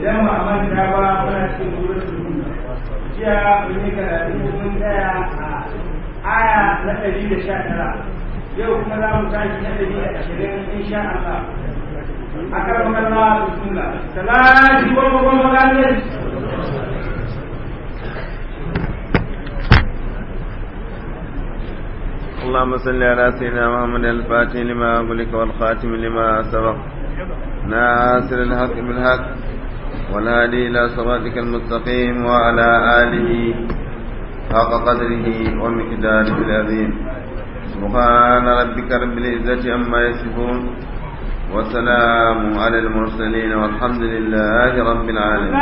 idan ba a manta ba muna cikin suratul hud jiya mun yi karatu mun tsaya a aya na ɗari da sha tara yau kuma za mu tashi na ɗari da ashirin insha Allah akan Allah bismillah salati wa wa اللهم صل على سيدنا محمد الفاتح لما أغلق والخاتم لما سبق ناصر الحق بالحق والهادي إلى صراطك المستقيم وعلى آله حق قدره ومقداره العظيم سبحان ربك رب العزة عما يصفون وسلام على المرسلين والحمد لله رب العالمين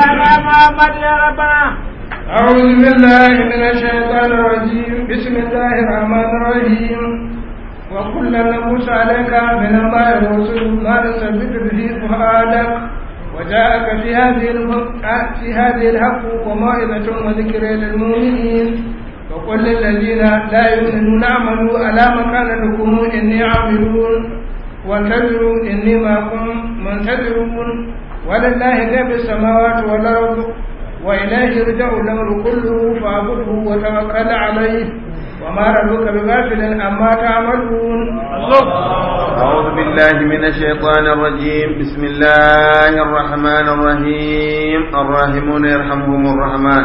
أعوذ بالله من الشيطان الرجيم بسم الله الرحمن الرحيم وكلا نقص عليك من أنباء الرسل ما نثبت به فؤادك وجاءك في هذه في هذه الحق وموعظة وذكر للمؤمنين وقل للذين لا يؤمنون اعملوا على مكانتكم إني عاملون وانتظروا إني معكم منتظرون ولله غيب السماوات والأرض وإليه يرجع الأمر كله فاعبده وتوكل عليه وما ربك بغافل عما تعملون أعوذ بالله من الشيطان الرجيم بسم الله الرحمن الرحيم الراحمون يرحمهم الرحمن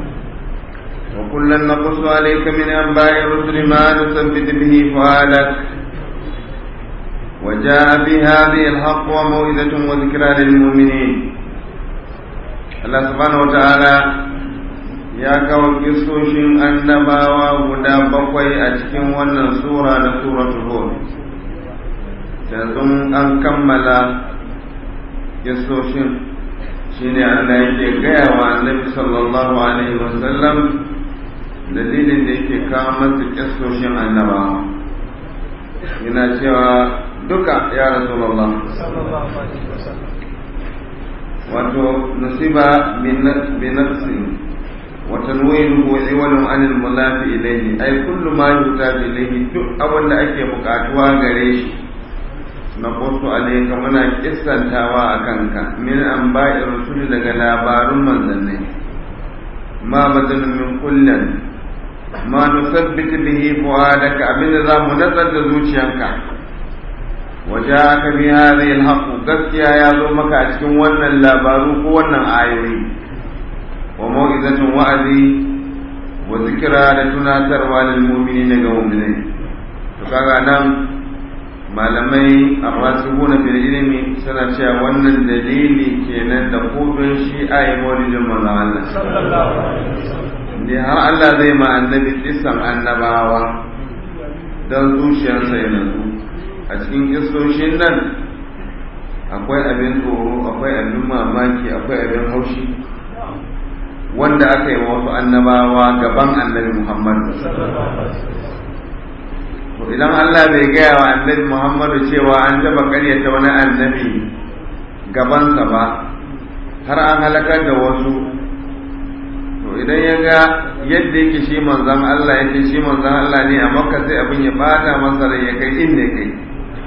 وكلا نقص عليك من أنباء الرسل ما نثبت به فؤادك وجاء بهذه الحق وموعظة وذكرى للمؤمنين Allah subhanahu wata'ala ya kawo kisoshin annabawa guda bakwai a cikin wannan sura na suratul hud yanzu an kammala kisoshin shine Allah yake gaya wa annabi sallallahu alaihi wasallam dalilin da yake kawo masa kisoshin annabawa yana cewa duka ya rasulullah sallallahu alaihi wasallam wato nusiba binafsi wa tanwinuhu iwalun anil mulafi ilayhi ay kullu ma yutabi ilayhi duk abin da ake bukatuwa gare shi na kosu alayka muna kissantawa a kanka min an ba'i rusuli daga labarun manzannai ma badalun min kullin ma nusabbit bihi fuadaka abinda za mu natsar da zuciyanka وجاءك بهذه الحق gaskiya ya zo maka a cikin wannan labaru ko wannan ayoyi wa mau'izatun wa'azi wa zikira da tunatarwa lil mu'minina ga mu'minai to kaga nan malamai arrasihuna fil ilmi suna cewa wannan dalili kenan da kudin shi ayi maulidin manzon Allah sallallahu alaihi wasallam har Allah zai ma annabi kisan annabawa dan zuciyarsa ya nutsu a cikin kistoshin nan akwai abin tsoro akwai abin mamaki akwai abin haushi wanda aka yi wasu annabawa gaban annabi muhammad to idan allah bai gaya wa annabi muhammadu cewa an taba karyata wani annabi gabansa ba har an halakar da wasu to idan ya ga yadda yake shi manzan allah yake shi manzan allah ne a makka sai abin ya bata masa rai ya kai inda ya kai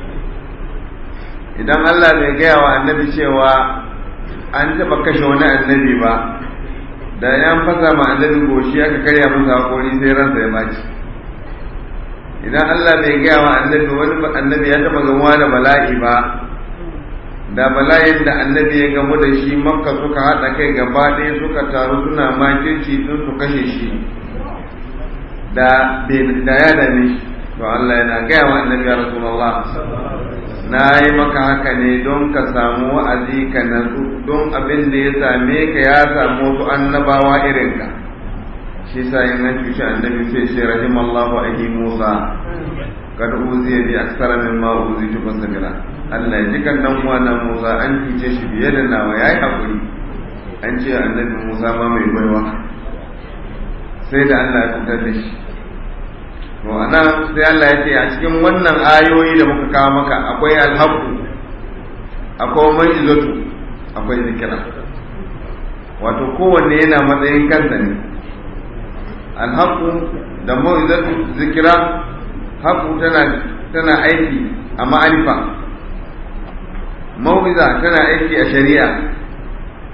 idan Allah bai gaya wa annabi cewa an taɓa kashe wani annabi ba da ya fasa ma annabi goshi aka karya masa hakori sai ransa ya baci idan Allah bai gaya wa annabi wani annabi ya taɓa gamuwa da bala'i ba da bala'in da annabi ya gamu da shi makka suka haɗa kai gaba ɗaya suka taru suna makirci sun su kashe shi da ya dame shi to Allah yana gaya wa annabi ya rasulullah na yi maka haka ne don ka samu wa'azi ka natsu don abin da ya same ka ya samu wasu annabawa irinka shi sa yin nan cuci annabi sai ce rahimallahu ahi musa kada uziya bi aksara min ma uzi tu fasabira Allah ya ji kan dan uwana Musa an cuce shi fiye da nawa yayi hakuri an ce annabi Musa ma mai baiwa sai da Allah ya fitar da shi to anan sai Allah ya ce a cikin wannan ayoyi da muka kawo maka akwai alhaqu akwai ma'izatu akwai zikira wato kowanne yana matsayin kansa ne alhaqu da ma'izatu zikira haƙu tana tana aiki a ma'arifa mau'iza tana aiki a shari'a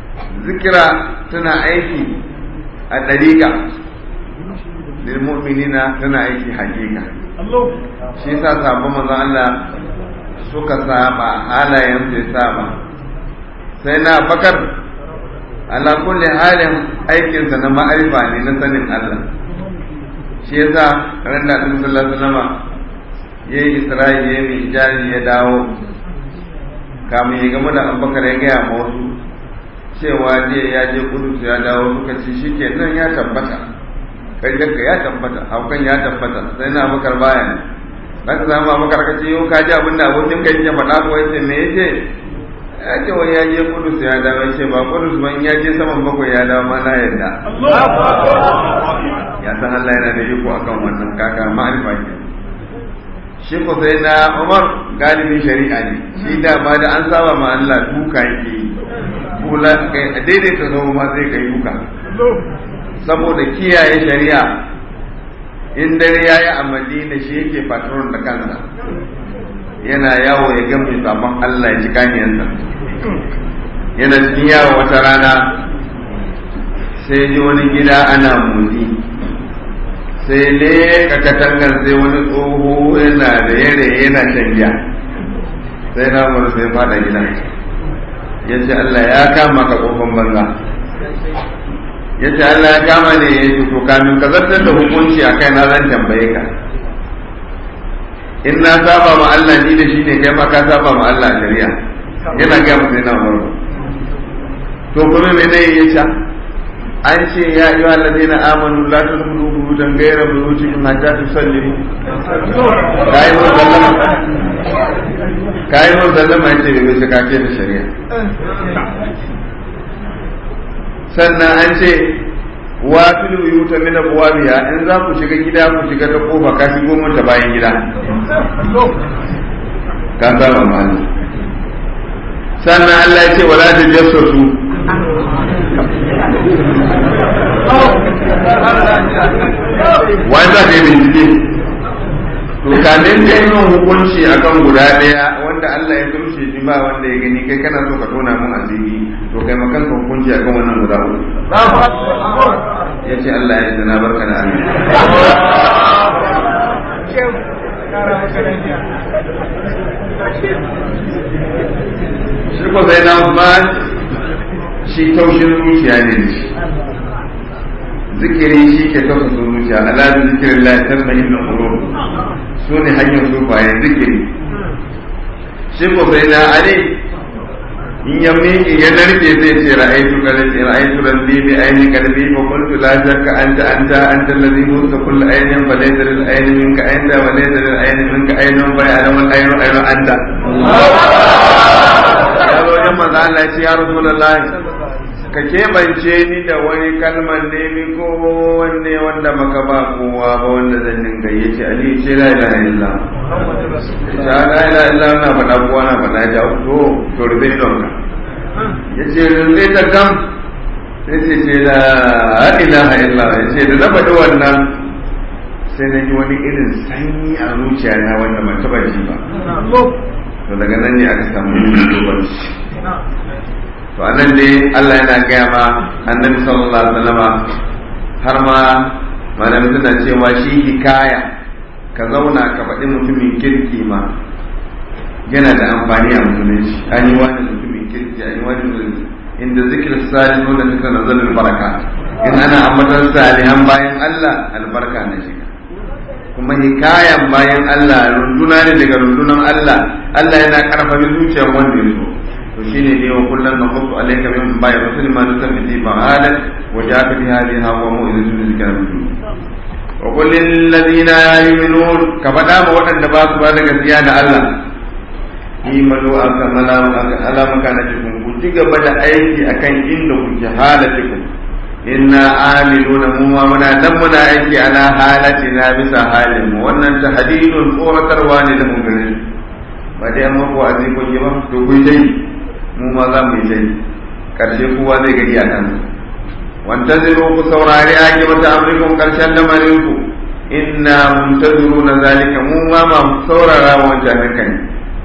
zikira tana aiki a ɗariƙa lilmu'minina tana aiki hakika shi yasa sabon manzon Allah suka saba halayen sai saba sai na bakar ala kulli halin aikinsa na ma'arifa ne na sanin Allah shi yasa ran da Annabi sallallahu alaihi wasallam yayi Isra'i yayi Mi'raj ya dawo kamun ya gama da Abubakar ya gaya ma wasu cewa je ya je Kudus ya dawo suka ce shikenan ya tabbata ƙaryarka ya tabbata haukan ya tabbata sai na Abubakar baya ne zaka zama Abubakar ka ce yau ka ji abin da abokin ka yake faɗa ko yace me yace ya ce wani ya je Kudus ya dawo ya ce ba Kudus ba in ya je saman bakwai ya dawo ma na yadda ya san Allah yana da iko akan wannan kaka ma'arifa ke shi ko sai na Umar galibin shari'a ne shi da ma da an saba ma Allah duka yake yi kula kai daidaita zama ma sai kai duka saboda kiyaye shari'a in dare ya yi a madina shi yake patron da kansa yana yawo ya ga mai sabon Allah ya ci kaniyansa yana cikin yawo wata rana sai ji wani gida ana motsi sai leka katangar sai wani tsoho yana da yare yana shan giya sai na mara sai fada gida ya ce Allah ya kama ka kofan banza ya ce Allah ya kama ne ya ce to kamin ka zartar da hukunci a kai na zan tambaye ka in na saba ma Allah ni da shi ne kai ma ka saba ma Allah a shari'a yana gaya masa yana murna to kuma me ne ya ce an ce ya yi wa na amanu la tadkhulu buyutan ghayra buyutikum hatta tusallimu kai mun sallama kai mun sallama yace bai bisa kake da shari'a sannan an ce wa fil buyuta min abwabiha in za ku shiga gida ku shiga ta kofa ka shigo mun ta bayan gida ka saba mali sannan Allah ya ce wala tajassasu wai za ka yi bincike to kamin ka yi hukunci akan guda ɗaya wanda Allah ya tumshe shi ba wanda ya gani kai kana so ka tona mun asiri to kai makan ka hukunci akan wannan guda uku ya ce Allah ya na barka da amin shi ko sai na Usman shi taushin zuciya ne da shi zikiri shi ke tausasa zuciya ala da zikirin la tasma inna qulub su ne hanyar sufaye zikiri shi ko sai na ali in ya miƙe ya narke zai ce ra'aytu qalbi ra'aytu rabbi bi ayni qalbi fa qultu la shakka anta anta anta alladhi musa kull aynin fa laysa lil ayni minka anta wa laysa lil ayni minka aynun fa ya'lamu al aynu aynu anta ya zo wajen manzo Allah ya ce ya rasulullahi ka keɓance ni da wani kalmar nemi ko wanne wanda maka ba kowa ba wanda zan dinga yi ce ali ce la ilaha illa ta la ilaha illa na faɗa kowa na faɗa ja to to rube don ka yace rube ta kam sai ce ce la ilaha illa yace da na faɗi wannan sai na ji wani irin sanyi a zuciya na wanda ban taɓa ji ba to daga nan ne aka samu dubanci to anan dai Allah yana gaya ma annabi sallallahu alaihi wasallama har ma malamin suna cewa shi hikaya ka zauna ka faɗi mutumin kirki ma yana da amfani a musulunci an yi wani mutumin kirki an yi wani inda zikir salihu da suka nazalin baraka in ana ambatan salihan bayan Allah albarka na shiga kuma hikayan bayan Allah runduna ne daga rundunan Allah Allah yana karfafa zuciyar wanda ya so to shine ne wa kullum na kusu alaika min bayan rasul ma nusan bi ba'alat wa ja'aka bi hadhihi hawa mu'izatu zikra wa qul lil ladina yu'minun ka fada ma waɗanda ba su ba da gaskiya da Allah imanu aka malama ala makanatikum ku ci gaba da aiki akan inda kuke halatikum inna amiluna mu ma muna nan muna aiki ala halatina bisa halin mu wannan tahdidun tsoratarwa ne da mu gare ba dai amma ko azi ko yi ba to ku dai mu ma za mu yi dai karshe kowa zai ga iyakan wantaziru ku saurari ake mata amrikum karshen lamarin ku inna muntaziruna zalika mu ma ma saurara wancan kan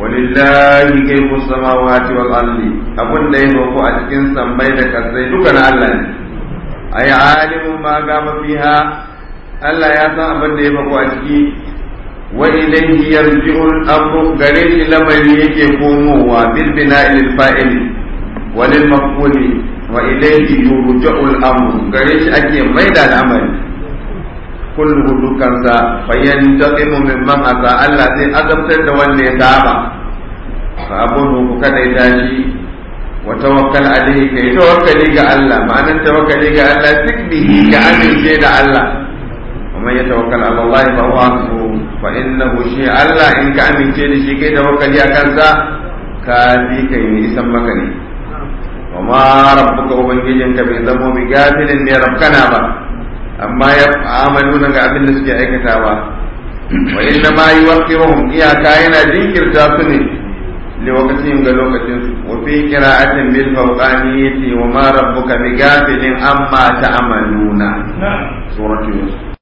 walillahi ghaibu samawati wal ardi abun da yake ko a cikin sammai da kasai duka na Allah ne ay alimu ma gama fiha Allah ya san abin da ya ko a ciki wa ilayhi yarji'u al-amru gare shi lamari yake komowa bil bina'i lil fa'ili wa lil maf'uli wa ilayhi yurja'u al-amru gare shi ake maida al'amari kullu dukansa fayantaqimu mimman asa Allah zai azabtar da wanda ya saba fa abudu ku kada ya tashi wa tawakkal alayhi kai tawakkali ga Allah ma'anar tawakkali ga Allah tikbihi ga amince da Allah ومن يتوكل على الله فهو حسبه فإنه شيء الله إن كأمن شيء شيء كي توكل يا كنزا كافي كي يسمى كني وما ربك وبنجيجنك بذنبه بقاتل إن ربكنا با أما يعملون قابل نسكي أي كتابا وإنما يوقرهم إيا كائنا ذكر جاسني لوقتهم قالوا وفي قراءة بالفوقانية وما ربك بغافل أما تعملون سورة يوسف